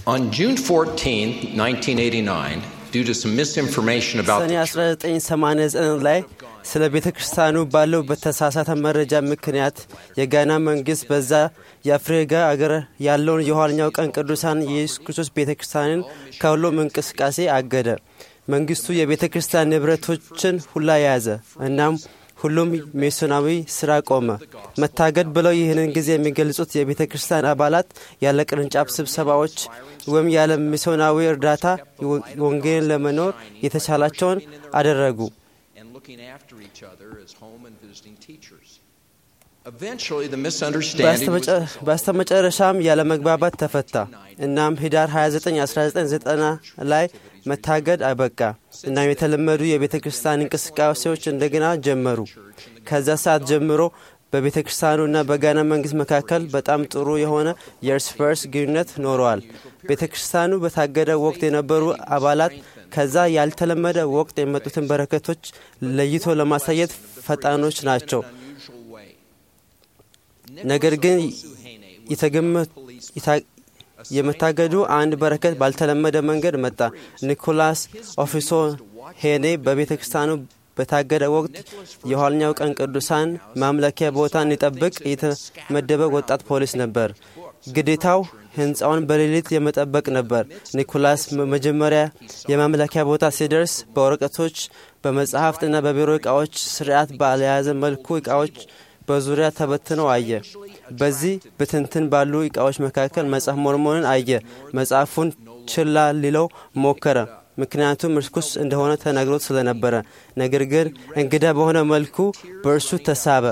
On June 14, 1989, due to some misinformation about ሰኔ the church, 1989 ላይ ስለ ቤተ ክርስቲያኑ ባለው በተሳሳተ መረጃ ምክንያት የጋና መንግስት በዛ የአፍሪካ አገር ያለውን የኋለኛው ቀን ቅዱሳን የኢየሱስ ክርስቶስ ቤተ ክርስቲያንን ከሁሉም እንቅስቃሴ አገደ። መንግስቱ የቤተ ክርስቲያን ንብረቶችን ሁላ ያዘ። እናም ሁሉም ሚስዮናዊ ስራ ቆመ። መታገድ ብለው ይህንን ጊዜ የሚገልጹት የቤተ ክርስቲያን አባላት ያለ ቅርንጫፍ ስብሰባዎች ወይም ያለ ሚስዮናዊ እርዳታ ወንጌልን ለመኖር የተቻላቸውን አደረጉ። and looking after each other as home and visiting teachers. Eventually, the misunderstanding was በስተመጨ- በስተመጨረሻም ያለ መግባባት ተፈታ። እናም ህዳር 29 1990 ላይ መታገድ አበቃ። እናም የተለመዱ የቤተ ክርስቲያን እንቅስቃሴዎች እንደገና ጀመሩ። ከዛ ሰዓት ጀምሮ በቤተ ክርስቲያኑና በጋና መንግስት መካከል በጣም ጥሩ የሆነ የእርስ በርስ ግንኙነት ኖረዋል። ቤተ ክርስቲያኑ በታገደ ወቅት የነበሩ አባላት ከዛ ያልተለመደ ወቅት የመጡትን በረከቶች ለይቶ ለማሳየት ፈጣኖች ናቸው። unusual way. ነገር ግን የተገመ- የታ- የመታገዱ አንድ በረከት ባልተለመደ መንገድ መጣ። ኒኮላስ ኦፊሶ ሄኔ በቤተ ክርስቲያኑ በታገደ ወቅት የኋለኛው ቀን ቅዱሳን ማምለኪያ ቦታ እንዲጠብቅ የተመደበ ወጣት ፖሊስ ነበር። ግዴታው ህንፃውን በሌሊት የመጠበቅ ነበር። ኒኮላስ መጀመሪያ የማምለኪያ ቦታ ሲደርስ በወረቀቶች በመጽሐፍትና በቢሮ እቃዎች ስርዓት ባልያዘ መልኩ እቃዎች በዙሪያ ተበትነው አየ። በዚህ ብትንትን ባሉ እቃዎች መካከል መጽሐፍ ሞርሞንን አየ። መጽሐፉን ችላ ሊለው ሞከረ፣ ምክንያቱም ርኩስ እንደሆነ ተነግሮት ስለነበረ። ነገር ግን እንግዳ በሆነ መልኩ በእርሱ ተሳበ።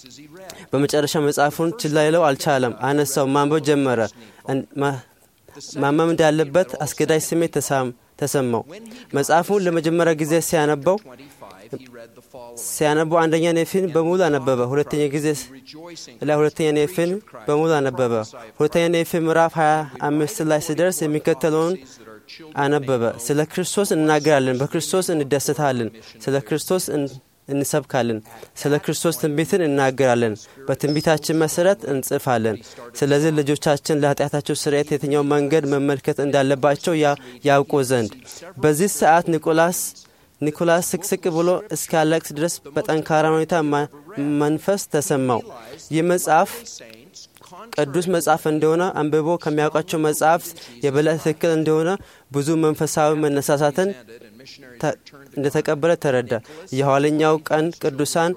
በመጨረሻ መጽሐፉን ችላ ሊለው አልቻለም። አነሳው፣ ማንበብ ጀመረ። እን- ማ- ማመም እንዳለበት አስገዳጅ ስሜት ተሳም- ተሰማው። መጽሐፉን ለመጀመሪያ ጊዜ ሲያነበው 25, he read the following. ሲያነበው አንደኛ ኔፊን በሙሉ አነበበ። ሁለተኛ ጊዜ Rejoicing ላይ ሁለተኛ ኔፊን በሙሉ አነበበ። ሁለተኛ ኔፊን ምዕራፍ 25 ላይ ሲደርስ የሚከተለውን አነበበ። ስለ ክርስቶስ እናገራለን፣ በክርስቶስ እንደሰታለን፣ ስለ ክርስቶስ እን- እንሰብካለን፣ ስለ ክርስቶስ ትንቢትን እናገራለን፣ በትንቢታችን መሰረት እንጽፋለን። ስለዚህ ልጆቻችን ለኃጢአታቸው ስርየት የትኛው መንገድ መመልከት እንዳለባቸው ያ- ያውቁ ዘንድ በዚህ ሰዓት ኒቆላስ ኒኮላስ ስቅስቅ ብሎ እስኪያለቅስ ድረስ በጠንካራ ሁኔታ ማ- መንፈስ ተሰማው። ይህ መጽሐፍ saints, ቅዱስ መጽሐፍ እንደሆነ አንብቦ ከሚያውቃቸው መጽሐፍት የበለጠ ትክክል እንደሆነ ብዙ መንፈሳዊ መነሳሳትን contented and missionary ተ- እንደተቀበለ ተረዳ። የኋለኛው ቀን ቅዱሳን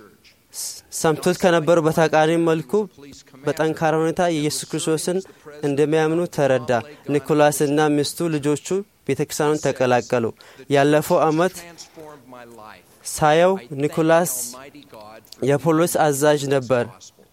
ስ- ሰምቶት ከነበሩ በተቃራኒ መልኩ በጠንካራ ሁኔታ የኢየሱስ ክርስቶስን እንደሚያምኑ ተረዳ። ኒኮላስና ሚስቱ ልጆቹ ቤተ ክርስቲያኑን ተቀላቀሉ። ያለፈው ዓመት transformed my life. ሳየው ኒኮላስ Almighty God for የፖሊስ አዛዥ ነበር። gospel.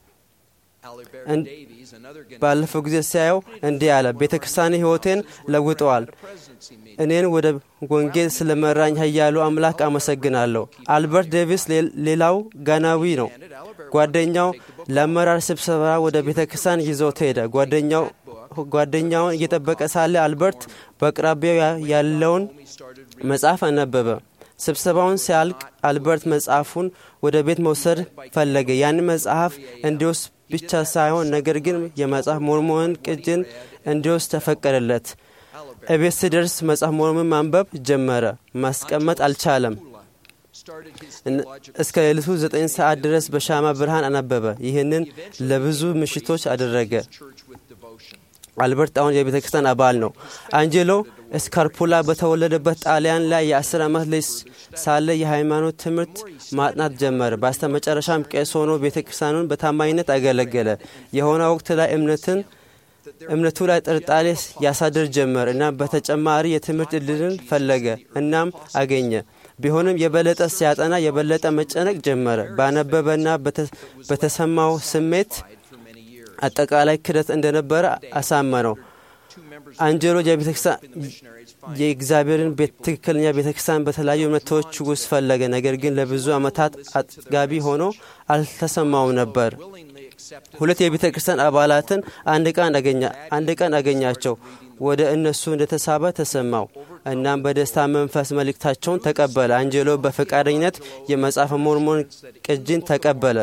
Alibert And- Davies, another Ghanaian ባለፈው ጊዜ ሲያየው እንዲህ አለ፣ ቤተ ክርስቲያን ሕይወቴን ለውጠዋል። presidency meeting. እኔን ወደ ወንጌል ስለመራኝ ኃያሉ አምላክ አመሰግናለሁ። አልበርት ዴቪስ ሌ- ሌላው ጋናዊ ነው። ጓደኛው ለአመራር ስብሰባ ወደ ቤተ ክርስቲያን ይዞት ሄደ። ጓደኛው ጓደኛውን እየጠበቀ ሳለ አልበርት በአቅራቢያው ያ- ያለውን መጽሐፍ አነበበ። ስብሰባውን ሲያልቅ አልበርት መጽሐፉን ወደ ቤት መውሰድ ፈለገ። ያንን መጽሐፍ እንዲወስድ ብቻ ሳይሆን ነገር ግን የመጽሐፍ ሞርሞንን ቅጅን እንዲወስድ ተፈቀደለት። እቤት ሲደርስ መጽሐፍ ሞርሞን ማንበብ ጀመረ። ማስቀመጥ አልቻለም። Started his እን- theological እስከ ሌሊቱ ዘጠኝ ሰዓት ድረስ በሻማ ብርሃን አነበበ። ይህንን ለብዙ ምሽቶች አደረገ። church with devotion. አልበርት አሁን የቤተ ክርስቲያን አባል ነው። አንጀሎ ስካርፑላ በተወለደበት ጣሊያን ላይ የአስር ዓመት ልጅ ሳለ የሃይማኖት ትምህርት ማጥናት ጀመረ። በስተመጨረሻም ቄስ ሆኖ ቤተ ክርስቲያኑን በታማኝነት አገለገለ። የሆነ ወቅት ላይ እምነትን እምነቱ ላይ ጥርጣሬ ያሳድር ጀመር እና በተጨማሪ የትምህርት እድልን ፈለገ እናም አገኘ። ቢሆንም የበለጠ ሲያጠና የበለጠ መጨነቅ ጀመረ። ባነበበና በተ- በተሰማው ስሜት For many years. አጠቃላይ ክደት እንደነበረ አሳመነው። Two members አንጀሎ የቤተክርስቲያን of the missionaries find የእግዚአብሔርን ቤት ትክክለኛ ቤተክርስቲያን በተለያዩ እምነቶች ውስጥ ፈለገ። ነገር ግን ለብዙ ዓመታት አጥጋቢ ሆኖ አልተሰማውም ነበር። willingly accepted ሁለት የቤተ ክርስቲያን አባላትን አንድ ቀን አገኛ- አንድ ቀን አገኛቸው። ወደ እነሱ እንደተሳበ ተሰማው። እናም በደስታ መንፈስ መልእክታቸውን ተቀበለ። አንጀሎ በፈቃደኝነት የመጽሐፈ ሞርሞን ቅጂን ተቀበለ።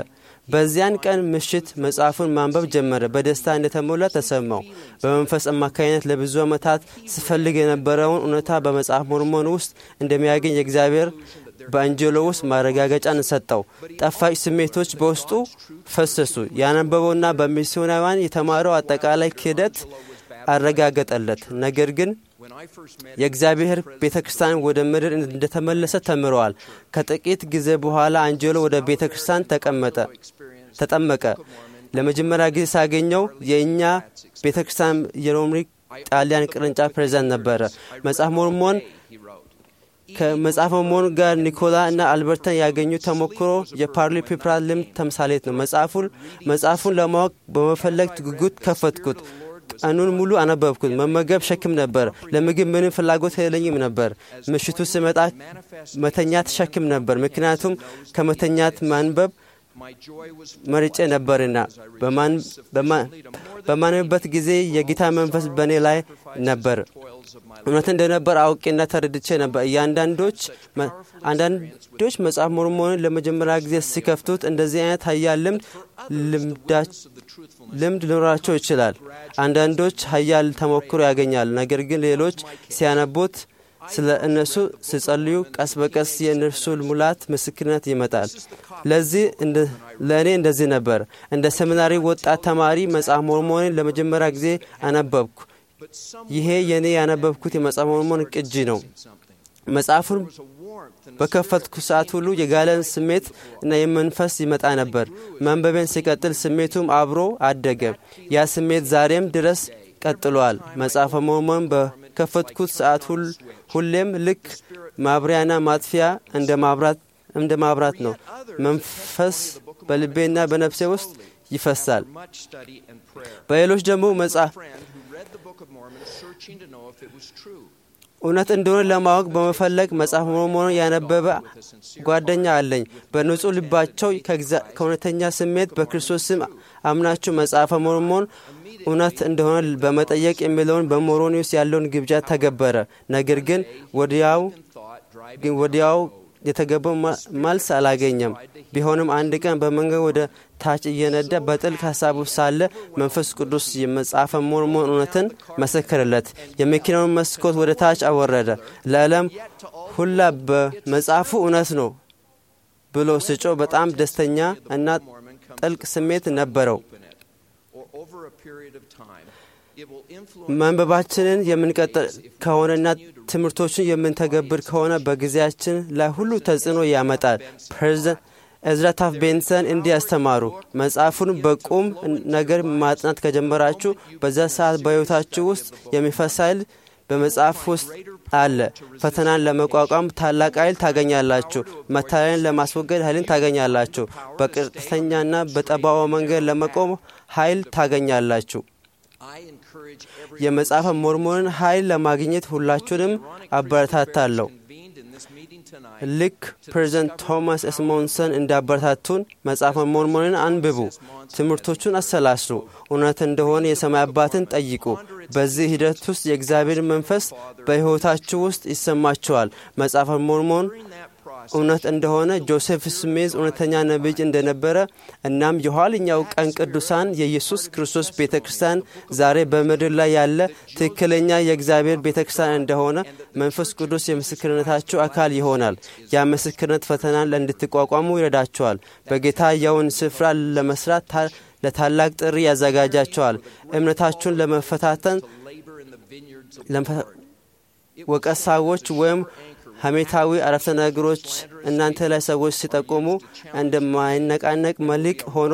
በዚያን ቀን ምሽት መጽሐፉን ማንበብ ጀመረ። በደስታ እንደተሞላ ተሰማው። በመንፈስ አማካኝነት ለብዙ ዓመታት ስፈልግ የነበረውን እውነታ በመጽሐፍ ሞርሞን ውስጥ እንደሚያገኝ የእግዚአብሔር በአንጀሎ ውስጥ ማረጋገጫን ሰጠው። ጣፋጭ ስሜቶች በውስጡ ፈሰሱ። ያነበበውና በሚስዮናውያን የተማረው አጠቃላይ ክህደት አረጋገጠለት። ነገር ግን የእግዚአብሔር ቤተ ክርስቲያን ወደ ምድር እንደተመለሰ ተምረዋል። ከጥቂት ጊዜ በኋላ አንጀሎ ወደ ቤተ ክርስቲያን ተቀመጠ ተጠመቀ። ለመጀመሪያ ጊዜ ሳገኘው የእኛ ቤተ ክርስቲያን የሮምኒ ጣሊያን ቅርንጫፍ ፕሬዚዳንት ነበረ። መጽሐፍ ሞርሞን ከመጽሐፍ ሞርሞን ጋር ኒኮላ እና አልበርተን ያገኙ ተሞክሮ የፓርሊ ፒፕራ ልምድ ተምሳሌት ነው። መጽሐፉን መጽሐፉን ለማወቅ በመፈለግ ጉጉት ከፈትኩት። ቀኑን ሙሉ አነበብኩት። መመገብ ሸክም ነበር። ለምግብ ምንም ፍላጎት የለኝም ነበር። ምሽቱ ስመጣ መተኛት ሸክም ነበር፣ ምክንያቱም ከመተኛት ማንበብ መርጬ ነበርና። በማንብበት ጊዜ የጌታ መንፈስ በእኔ ላይ ነበር። እውነት እንደነበር አውቄና ተረድቼ ነበር። እያንዳንዶች አንዳንዶች መጽሐፍ ሞርሞንን ለመጀመሪያ ጊዜ ሲከፍቱት እንደዚህ አይነት ሀያል ልምድ ልምድ ሊኖራቸው ይችላል። አንዳንዶች ሀያል ተሞክሮ ያገኛል። ነገር ግን ሌሎች ሲያነቡት ስለ እነሱ ሲጸልዩ ቀስ በቀስ የእነርሱ ሙላት ምስክርነት ይመጣል። ለዚህ ለእኔ እንደዚህ ነበር። እንደ ሰሚናሪ ወጣት ተማሪ መጽሐፍ ሞርሞንን ለመጀመሪያ ጊዜ አነበብኩ። ይሄ የእኔ ያነበብኩት የመጽሐፍ ሞርሞን ቅጂ ነው። መጽሐፉን በከፈትኩ ሰዓት ሁሉ የጋለን ስሜት እና የመንፈስ ይመጣ ነበር። መንበቤን ሲቀጥል ስሜቱም አብሮ አደገ። ያ ስሜት ዛሬም ድረስ ቀጥሏል። መጽሐፈ ሞርሞን በከፈትኩት ሰዓት ሁሌም ልክ ማብሪያና ማጥፊያ እንደ ማብራት እንደ ማብራት ነው። መንፈስ በልቤና በነፍሴ ውስጥ ይፈሳል። በሌሎች ደግሞ መጽሐፍ እውነት እንደሆነ ለማወቅ በመፈለግ መጽሐፍ ሞርሞንን ያነበበ ጓደኛ አለኝ። በንጹሕ ልባቸው ከእውነተኛ ስሜት በክርስቶስ ስም አምናችሁ መጽሐፈ ሞርሞን እውነት እንደሆነ በመጠየቅ የሚለውን በሞሮኒውስ ያለውን ግብዣ ተገበረ። ነገር ግን ወዲያው ግን ወዲያው የተገባው መልስ አላገኘም። ቢሆንም አንድ ቀን በመንገድ ወደ ታች እየነዳ በጥልቅ ሀሳብ ውስጥ ሳለ መንፈስ ቅዱስ የመጽሐፈ ሞርሞን እውነትን መሰከረለት። የመኪናውን መስኮት ወደ ታች አወረደ። ለዓለም ሁላ በመጽሐፉ እውነት ነው ብሎ ስጮ በጣም ደስተኛ እና ጥልቅ ስሜት ነበረው። መንበባችንን የምንቀጥል ከሆነና ትምህርቶችን የምንተገብር ከሆነ በጊዜያችን ላይ ሁሉ ተጽዕኖ ያመጣል። ፕሬዚደንት ኤዝራ ታፍ ቤንሰን እንዲህ ያስተማሩ፣ መጽሐፉን በቁም ነገር ማጥናት ከጀመራችሁ በዛ ሰዓት በሕይወታችሁ ውስጥ የሚፈስ ኃይል በመጽሐፍ ውስጥ አለ። ፈተናን ለመቋቋም ታላቅ ኃይል ታገኛላችሁ። መታለልን ለማስወገድ ኃይልን ታገኛላችሁ። በቀጥተኛና በጠባዋ መንገድ ለመቆም ኃይል ታገኛላችሁ። የመጽሐፈ ሞርሞንን ኃይል ለማግኘት ሁላችሁንም አበረታታለሁ። ልክ ፕሬዚደንት ቶማስ ኤስሞንሰን እንዳበረታቱን መጽሐፈ ሞርሞንን አንብቡ፣ ትምህርቶቹን አሰላስሉ፣ እውነት እንደሆነ የሰማይ አባትን ጠይቁ። በዚህ ሂደት ውስጥ የእግዚአብሔር መንፈስ በሕይወታችሁ ውስጥ ይሰማችኋል። መጽሐፈ ሞርሞን እውነት እንደሆነ ጆሴፍ ስሜዝ እውነተኛ ነቢይ እንደነበረ እናም የኋለኛው ቀን ቅዱሳን የኢየሱስ ክርስቶስ ቤተ ክርስቲያን ዛሬ በምድር ላይ ያለ ትክክለኛ የእግዚአብሔር ቤተ ክርስቲያን እንደሆነ መንፈስ ቅዱስ የምስክርነታችሁ አካል ይሆናል። ያ ምስክርነት ፈተናን እንድትቋቋሙ ይረዳቸዋል። በጌታ የውን ስፍራ ለመስራት ለታላቅ ጥሪ ያዘጋጃቸዋል። እምነታችሁን ለመፈታተን ወቀሳዎች ወይም ሐሜታዊ አረፍተ ነገሮች እናንተ ላይ ሰዎች ሲጠቁሙ እንደማይነቃነቅ መልሕቅ ሆኖ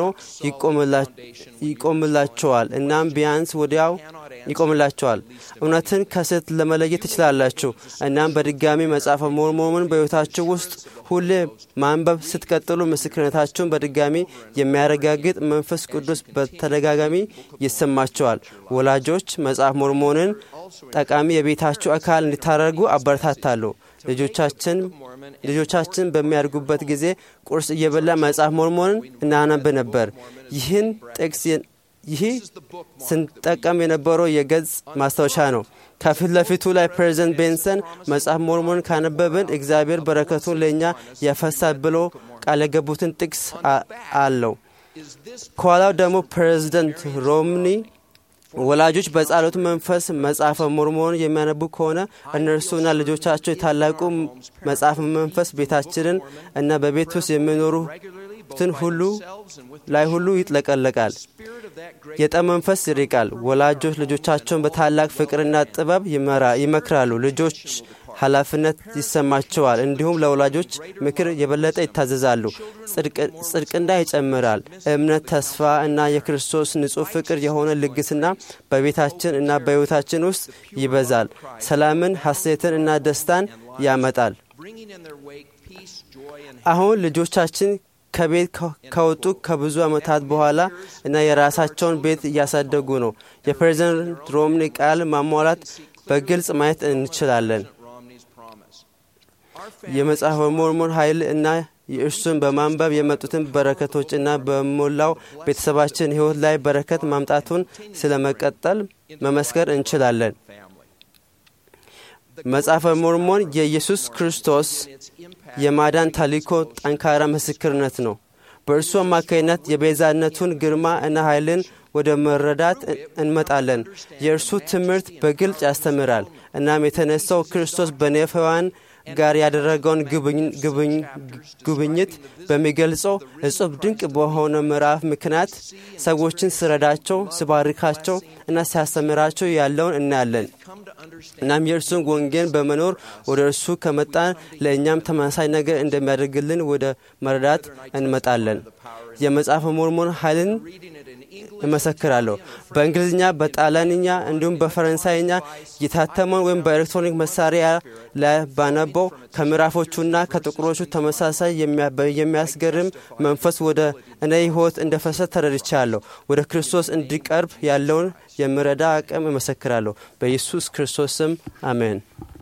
ይቆምላቸዋል። እናም ቢያንስ ወዲያው ይቆምላቸዋል። እውነትን ከስህተት ለመለየት ትችላላችሁ። እናም በድጋሚ መጽሐፈ ሞርሞንን በሕይወታችሁ ውስጥ ሁሌ ማንበብ ስትቀጥሉ ምስክርነታችሁን በድጋሚ የሚያረጋግጥ መንፈስ ቅዱስ በተደጋጋሚ ይሰማቸዋል። ወላጆች መጽሐፍ ሞርሞንን ጠቃሚ የቤታችሁ አካል እንዲታደርጉ አበረታታለሁ። ልጆቻችን ልጆቻችን በሚያድጉበት ጊዜ ቁርስ እየበላ መጽሐፍ ሞርሞንን እናነብ ነበር። ይህን ጥቅስ ይህ ስንጠቀም የነበረው የገጽ ማስታወሻ ነው። ከፊት ለፊቱ ላይ ፕሬዚደንት ቤንሰን መጽሐፍ ሞርሞን ካነበብን እግዚአብሔር በረከቱን ለእኛ ያፈሳል ብሎ ቃል የገቡትን ጥቅስ አለው። ከኋላው ደግሞ ፕሬዝደንት ሮምኒ ወላጆች በጸሎት መንፈስ መጽሐፈ ሞርሞን የሚያነቡ ከሆነ እነርሱና ልጆቻቸው የታላቁ መጽሐፍ መንፈስ ቤታችንን እና በቤት ውስጥ የሚኖሩትን ሁሉ ላይ ሁሉ ይጥለቀለቃል። የጠብ መንፈስ ይርቃል። ወላጆች ልጆቻቸውን በታላቅ ፍቅርና ጥበብ ይመክራሉ። ልጆች ኃላፊነት ይሰማቸዋል። እንዲሁም ለወላጆች ምክር የበለጠ ይታዘዛሉ። ጽድቅና ይጨምራል። እምነት፣ ተስፋ እና የክርስቶስ ንጹሕ ፍቅር የሆነ ልግስና በቤታችን እና በሕይወታችን ውስጥ ይበዛል። ሰላምን፣ ሐሴትን እና ደስታን ያመጣል። አሁን ልጆቻችን ከቤት ከወጡ ከብዙ ዓመታት በኋላ እና የራሳቸውን ቤት እያሳደጉ ነው። የፕሬዝደንት ሮምኒ ቃል ማሟላት በግልጽ ማየት እንችላለን። የመጽሐፈ ሞርሞን ኃይል እና የእርሱን በማንበብ የመጡትን በረከቶች እና በሞላው ቤተሰባችን ሕይወት ላይ በረከት ማምጣቱን ስለ መቀጠል መመስከር እንችላለን። መጽሐፈ ሞርሞን የኢየሱስ ክርስቶስ የማዳን ታሊኮ ጠንካራ ምስክርነት ነው። በእርሱ አማካይነት የቤዛነቱን ግርማ እና ኃይልን ወደ መረዳት እንመጣለን። የእርሱ ትምህርት በግልጽ ያስተምራል። እናም የተነሳው ክርስቶስ በኔፈዋን ጋር ያደረገውን ጉብኝት በሚገልጸው እጹብ ድንቅ በሆነ ምዕራፍ ምክንያት ሰዎችን ስረዳቸው፣ ስባርካቸው እና ሲያስተምራቸው ያለውን እናያለን። እናም የእርሱን ወንጌል በመኖር ወደ እርሱ ከመጣን ለእኛም ተመሳሳይ ነገር እንደሚያደርግልን ወደ መረዳት እንመጣለን። የመጽሐፈ ሞርሞን ኃይልን እመሰክራለሁ። በእንግሊዝኛ፣ በጣሊያንኛ እንዲሁም በፈረንሳይኛ የታተመውን ወይም በኤሌክትሮኒክ መሳሪያ ላይ ባነበው ከምዕራፎቹና ከጥቁሮቹ ተመሳሳይ የሚያስገርም መንፈስ ወደ እኔ ሕይወት እንደ ፈሰስ ተረድቻለሁ። ወደ ክርስቶስ እንዲቀርብ ያለውን የምረዳ አቅም እመሰክራለሁ። በኢየሱስ ክርስቶስ ስም አሜን።